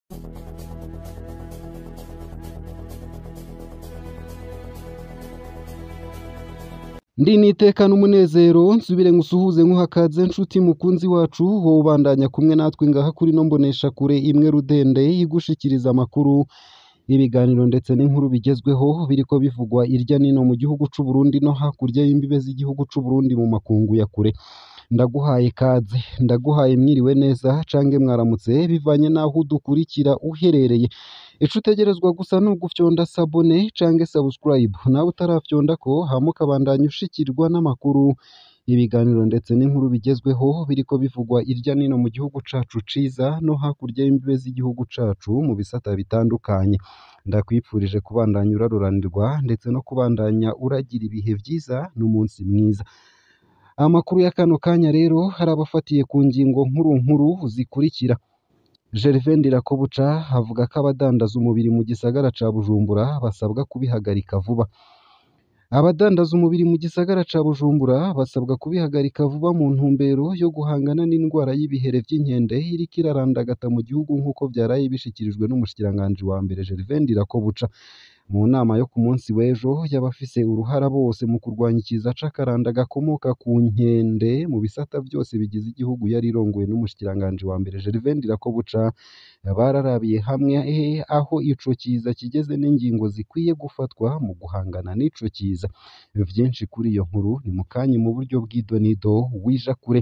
Ndi nitekana umunezero nsubire ngusuhuze nkuhakaze nshuti mukunzi wacu wowe ubandanya kumwe natwe ngaha kuri no mbonesha kure imwe rudende igushikiriza amakuru ibiganiro ndetse n'inkuru bigezweho biriko bivugwa irya nino mu gihugu c'u Burundi no hakurya y'imbibe z'igihugu c'u Burundi mu makungu ya kure ndaguhaye kaze ndaguhaye mwiriwe neza cange mwaramutse bivanye naho udukurikira uherereye ico utegerezwa gusa ni ugufyonda sabone cange subscribe nawe utarafyondako hama ukabandanya ushikirwa n'amakuru ibiganiro ndetse n'inkuru bigezweho biriko bivugwa irya nino mu gihugu cacu ciza no hakurya y'imbibe z'igihugu cacu mu bisata bitandukanye ndakwipfurije kubandanya uraruranirwa ndetse no kubandanya uragira ibihe vyiza n'umunsi mwiza amakuru ya kano kanya rero hari abafatiye ku ngingo nkuru nkuru zikurikira Gervain Ndirakobuca avuga ko abadandaza umubiri mu gisagara ca Bujumbura basabwa kubihagarika vuba abadandaza umubiri mu gisagara ca Bujumbura basabwa kubihagarika vuba mu ntumbero yo guhangana n'indwara y'ibihere vy'inkende iriko irarandagata mu gihugu nk'uko vyaraye bishikirijwe n'umushikiranganji wa mbere Gervain Ndirakobuca mu nama yo ku munsi w'ejo y'abafise uruhara bose mu kurwanya ikiza c'akaranda gakomoka ku nkende mu bisata vyose bigize igihugu yari irongowe n'umushikiranganji wa mbere Gervain Ndirakobuca bararabiye hamwe aho ico kiza kigeze n'ingingo zikwiye gufatwa mu guhangana n'ico kiza vyinshi kuri iyo nkuru ni mu kanya mu buryo bw'idonido wija kure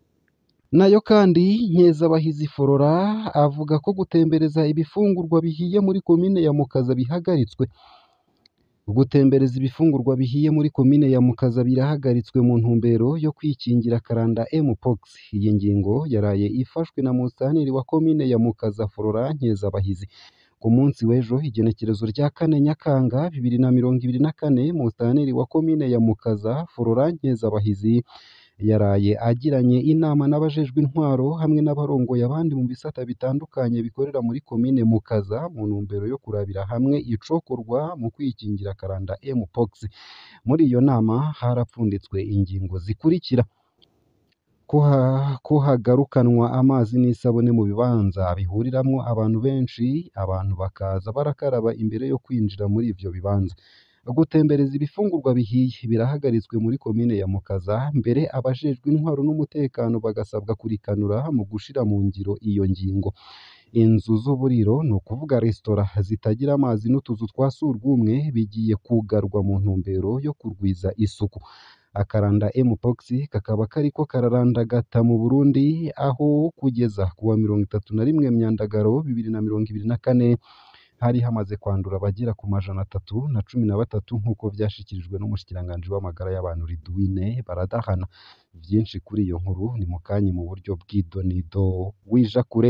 nayo kandi Nkezabahizi Forora avuga ko gutembereza ibifungurwa bihiye muri komine ya Mukaza bihagaritswe gutembereza ibifungurwa bihiye muri komine ya Mukaza birahagaritswe mu ntumbero yo kwikingira karanda mpox iyi ngingo yaraye ifashwe na musitanteri wa komine ya Mukaza Forora Nkezabahizi ku munsi w'ejo igenekerezo rya kane Nyakanga bibiri na mirongo ibiri na kane musitanteri wa komine ya Mukaza Forora Nkezabahizi yaraye agiranye inama n'abajejwe intwaro hamwe n'abarongoye abandi mu bisata bitandukanye bikorera muri komine Mukaza mu ntumbero yo kurabira hamwe icokorwa mu kwikingira karanda mpox muri iyo nama harapfunditswe ingingo zikurikira ko hagarukanwa amazi n'isabune mu bibanza bihuriramwo abantu benshi abantu bakaza barakaraba imbere yo kwinjira muri ivyo bibanza gutembereza ibifungurwa bihiye birahagaritswe muri komine ya Mukaza mbere abajejwe intwaro n'umutekano bagasabwa kurikanura mu gushira mu ngiro iyo ngingo inzu z'uburiro ni ukuvuga resitora zitagira amazi n'utuzu twa surwumwe bigiye kugarwa mu ntumbero yo kurwiza isuku akaranda mpox kakaba kariko kararandagata mu Burundi aho kugeza kuwa mirongo itatu na rimwe Myandagaro bibiri na mirongo ibiri na kane hari hamaze kwandura abagera ku majana atatu na cumi na batatu nk'uko vyashikirijwe n'umushikiranganji w'amagara y'abantu Ridwine Baradahana vyinshi kuri iyo nkuru ni mu kanya mu buryo bw'idonido wija kure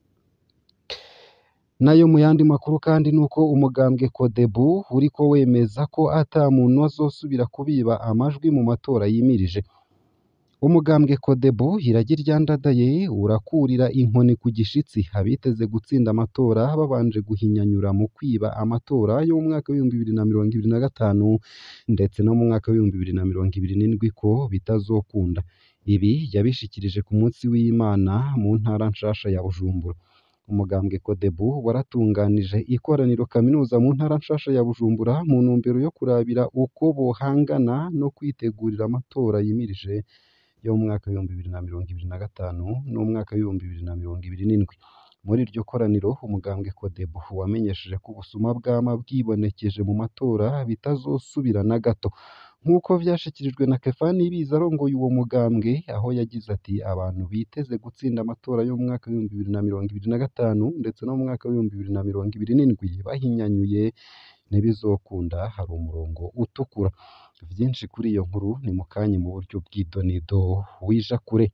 nayo mu yandi makuru kandi nuko umugambwe Kodebu uriko wemeza ko ata muntu azosubira kubiba amajwi mu matora yimirije umugambwe Kodebu iragi ryandadaye urakurira inkoni ku gishitsi abiteze gutsinda amatora babanje guhinyanyura mu kwiba amatora yo mu mwaka w'ibihumbi bibiri na mirongo ibiri na gatanu ndetse no mu mwaka w'ibihumbi bibiri na mirongo ibiri n'indwi ko bitazokunda ibi yabishikirije ku munsi w'Imana mu ntara nshasha ya Bujumbura umugambwe Kodebu waratunganije ikoraniro kaminuza mu ntara nshasha ya Bujumbura mu ntumbero yo kurabira uko bohangana no kwitegurira amatora yimirije yo mu mwaka w'ibihumbi bibiri na mirongo ibiri na gatanu n'umwaka w'ibihumbi bibiri na mirongo ibiri n'indwi muri iryo koraniro umugambwe Kodebu wamenyesheje ko ubusuma bwama bwibonekeje mu matora bitazosubira na gato nk'uko vyashikirijwe na Kefani Ibiza arongoye uwo mugambwe aho yagize ati abantu biteze gutsinda amatora yo mu mwaka w'ibihumbi bibiri na mirongo ibiri na gatanu ndetse no mu mwaka w'ibihumbi bibiri na mirongo ibiri n'indwi bahinyanyuye ntibizokunda hari umurongo utukura vyinshi kuri iyo nkuru ni mu kanya mu buryo bw'idonido wija kure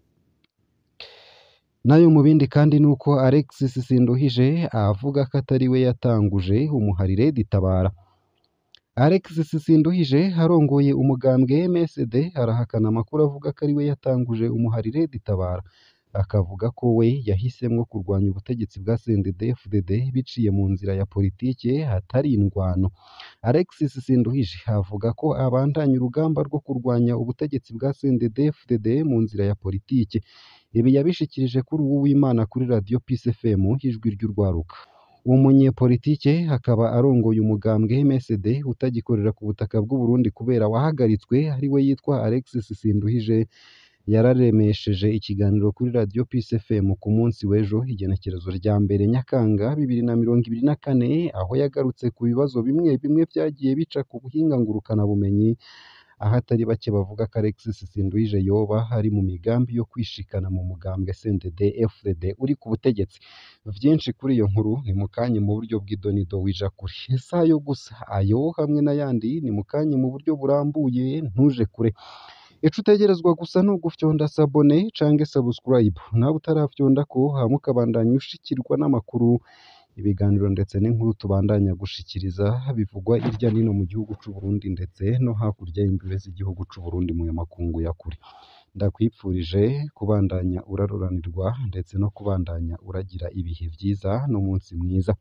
nayo mu bindi kandi nuko Alexis Sinduhije avuga ko atari we yatanguje umuharire ditabara Alexis Sinduhije arongoye umugambwe MSD arahakana amakuru avuga ko ari we yatanguje umuharire ditabara akavuga ko we yahisemwo kurwanya ubutegetsi bwa CNDD-FDD biciye mu nzira ya politike hatari indwano Alexis Sinduhije avuga ko abandanya urugamba rwo kurwanya ubutegetsi bwa CNDD-FDD mu nzira ya politike ibi yabishikirije kuri uwu w'Imana kuri radiyo Peace FM ijwi ry'urwaruka umunyepolitike akaba arongoye umugambwe MSD utagikorera ku butaka bw'u Burundi kubera wahagaritswe ari we yitwa Alexis Sinduhije yararemesheje ikiganiro kuri radiyo Peace FM ku munsi w'ejo igenekerezo rya mbere Nyakanga bibiri na mirongo ibiri na kane aho yagarutse ku bibazo bimwe bimwe vyagiye bica ku buhinga ngurukanabumenyi aho atari bake bavuga ko Alexis Sinduhije yoba ari mu migambi yo kwishikana mu mugambwe CNDD FDD uri ku butegetsi vyinshi kuri iyo nkuru ni mu kanya mu buryo bw'idonido wija kure si ayo gusa ayo hamwe n'ayandi ni mu kanya mu buryo burambuye ntuje kure ico utegerezwa gusa ni ugufyonda sabone canke subscribe nawe utarafyonda ko hama ukabandanya ushikirwa n'amakuru ibiganiro ndetse n'inkuru tubandanya gushikiriza bivugwa irya nino mu gihugu c'u Burundi ndetse no hakurya y'imbibe z'igihugu c'u Burundi mu makungu ya kure ndakwipfurije kubandanya uraroranirwa ndetse no kubandanya uragira ibihe vyiza n'umunsi mwiza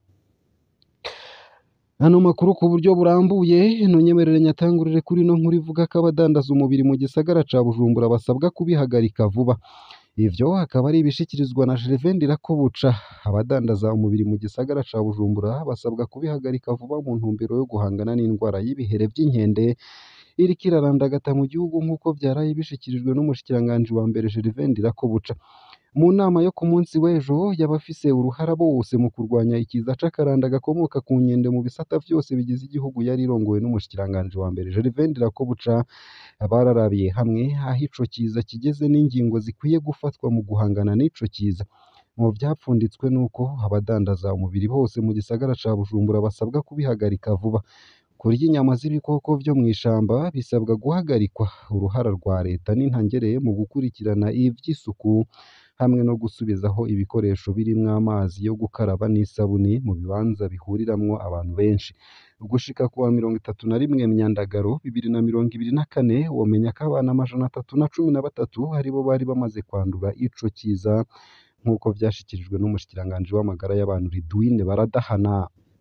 Hano makuru ku buryo burambuye ntunyemerere nyatangurire kuri no nkuru ivuga ko abadandaza umubiri mu gisagara ca Bujumbura basabwa kubihagarika vuba ivyo akaba ari ibishikirizwa na Gervain Ndirakobuca abadandaza umubiri mu gisagara ca Bujumbura basabwa kubihagarika vuba mu ntumbero yo guhangana n'indwara y'ibihere vy'inkende iriko irarandagata mu gihugu nk'uko vyaraye bishikirijwe n'umushikiranganji wa mbere Gervain Ndirakobuca mu nama yo ku munsi w'ejo y'abafise uruhara bose mu kurwanya ikiza c'akaranda gakomoka ku nkende mu bisata vyose bigize igihugu yari irongowe n'umushikiranganji wa mbere Gervain Ndirakobuca bararabiye hamwe aho ico kiza kigeze n'ingingo zikwiye gufatwa mu guhangana n'ico kiza mu vyapfunditswe nuko abadandaza umubiri bose mu gisagara ca Bujumbura basabwa kubihagarika vuba kurya inyama z'ibikoko vyo mw'ishamba bisabwa guhagarikwa uruhara rwa leta n'intangereye mu gukurikirana ivy'isuku hamwe no gusubizaho ibikoresho birimwo amazi yo gukaraba n'isabuni mu bibanza bihuriramwo abantu benshi gushika kuwa mirongo itatu na rimwe Myandagaro bibiri na mirongo ibiri na kane womenya ko abana amajana atatu na cumi na batatu aribo bari bamaze kwandura ico kiza nk'uko vyashikirijwe n'umushikiranganji w'amagara y'abantu Ridwine Baradahana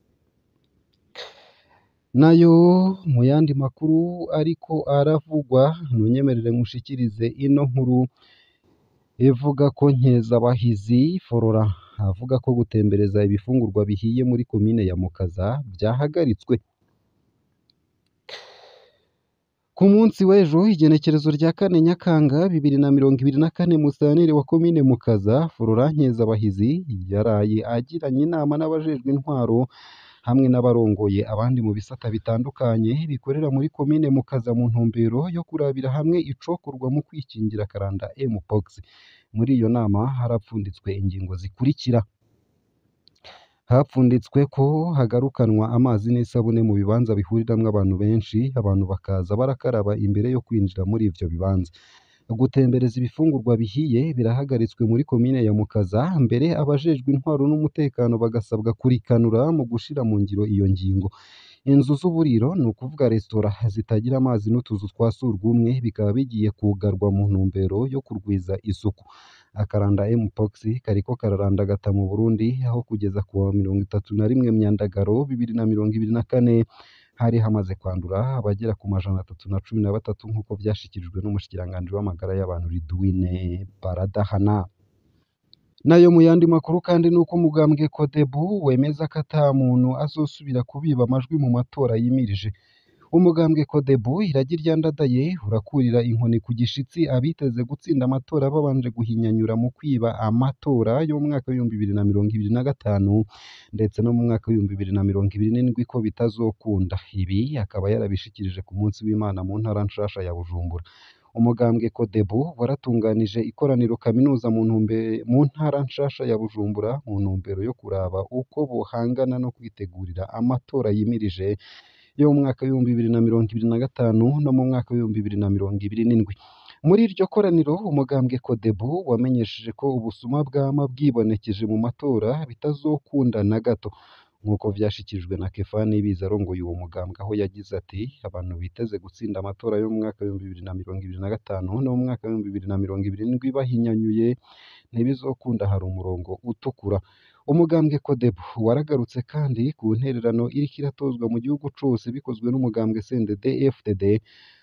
nayo mu yandi makuru ariko aravugwa ntunyemerere nkushikirize ino nkuru ivuga ko Nkezabahizi Flora avuga ko gutembereza ibifungurwa bihiye muri komine ya Mukaza vyahagaritswe ku munsi w'ejo igenekerezo rya kane Nyakanga bibiri na mirongo ibiri na kane Musitanteri wa komine Mukaza Flora Nkezabahizi yaraye agiranye inama n'abajejwe intwaro hamwe n'abarongoye abandi mu bisata bitandukanye bikorera muri komine Mukaza mu ntumbero yo kurabira hamwe icokorwa mu kwikingira karanda Mpox muri iyo nama harapfunditswe ingingo zikurikira hapfunditswe ko hagarukanwa amazi n'isabune mu bibanza bihuriramwo abantu benshi abantu bakaza barakaraba imbere yo kwinjira muri ivyo bibanza gutembereza ibifungurwa bihiye birahagaritswe muri komine ya Mukaza mbere abajejwe intwaro n'umutekano bagasabwa kurikanura mu gushira mu ngiro iyo ngingo inzu z'uburiro ni ukuvuga resitora zitagira amazi n'utuzu twa surwumwe bikaba bigiye kugarwa mu ntumbero yo kurwiza isuku akaranda Mpox kariko kararandagata mu Burundi aho kugeza ku wa mirongo itatu na rimwe Myandagaro bibiri na mirongo ibiri na kane hari hamaze kwandura abagera ku majana atatu na cumi na batatu nk'uko vyashikirijwe n'umushikiranganji w'amagara y'abantu Ridwine Baradahana nayo mu yandi makuru kandi nuko umugambwe Codebu wemeza ko ata muntu azosubira kubiba amajwi mu matora yimirije umugambwe Codebu iragi ryandadaye urakurira inkoni ku gishitsi abiteze gutsinda amatora babanje guhinyanyura mu kwiba amatora yo mu mwaka w'ibihumbi bibiri na mirongo ibiri na gatanu ndetse no mu mwaka w'ibihumbi bibiri na mirongo ibiri n'indwi ko bitazokunda ibi akaba yarabishikirije ku munsi w'Imana mu ntara nshasha ya Bujumbura umugambwe Codebu waratunganije ikoraniro kaminuza mu ntumbe mu ntara nshasha ya Bujumbura mu ntumbero yo kuraba uko bohangana no kwitegurira amatora yimirije yo mu mwaka w'ibihumbi bibiri na mirongo ibiri na gatanu no mu mwaka w'ibihumbi bibiri na mirongo ibiri n'indwi muri iryo koraniro umugambwe Codebu wamenyesheje ko ubusuma bwama bwibonekeje mu matora bitazokunda na gato nk'uko vyashikirijwe na Kefani Ibiza arongoye uwo mugambwe aho yagize ati abantu biteze gutsinda amatora yo mu mwaka w'ibihumbi bibiri na mirongo ibiri na gatanu no mu mwaka w'ibihumbi bibiri na mirongo ibiri n'indwi bahinyanyuye ntibizokunda hari umurongo utukura umugambwe Codebu waragarutse kandi ku ntererano iriko iratozwa mu gihugu cose bikozwe n'umugambwe CNDD FDD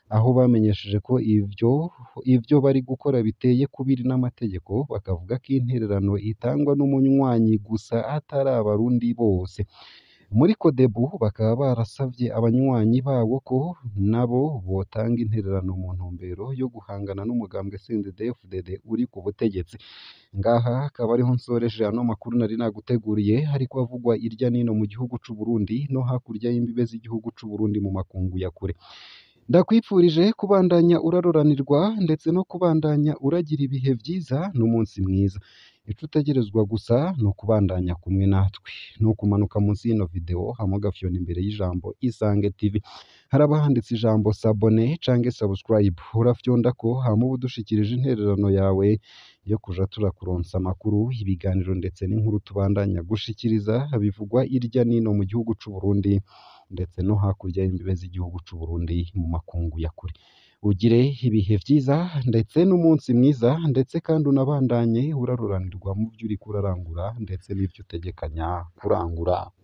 aho bamenyesheje ko ivyo ivyo bari gukora biteye kubiri n'amategeko bakavuga ko intererano itangwa n'umunywanyi gusa atari abarundi bose muri Codebu bakaba barasavye abanywanyi babo ko nabo botanga intererano mu ntumbero yo guhangana n'umugambwe CNDD-FDD uri ku butegetsi ngaha akaba ariho nsoreje ano makuru nari naguteguriye hariko avugwa irya nino mu gihugu c'u Burundi no hakurya y'imbibe z'igihugu c'u Burundi mu makungu ya kure ndakwipfurije kubandanya uraroranirwa ndetse no kubandanya uragira ibihe vyiza n'umunsi mwiza ico utegerezwa gusa ni ukubandanya kumwe natwe ni ukumanuka munsi y'ino video hama ugafyona imbere y'ijambo Isange TV haraba handitse ijambo sabone canke subscribe urafyondako hama uba udushikirije intererano yawe yo kuja turakuronsa amakuru ibiganiro ndetse n'inkuru tubandanya gushikiriza bivugwa irya nino mu gihugu c'u Burundi ndetse no hakurya y'imbibe z'igihugu c'u Burundi mu makungu ya kure ugire ibihe vyiza ndetse n'umunsi mwiza ndetse kandi unabandanye uraruranirwa mu vyo uriko urarangura ndetse n'ivyo utegekanya kurangura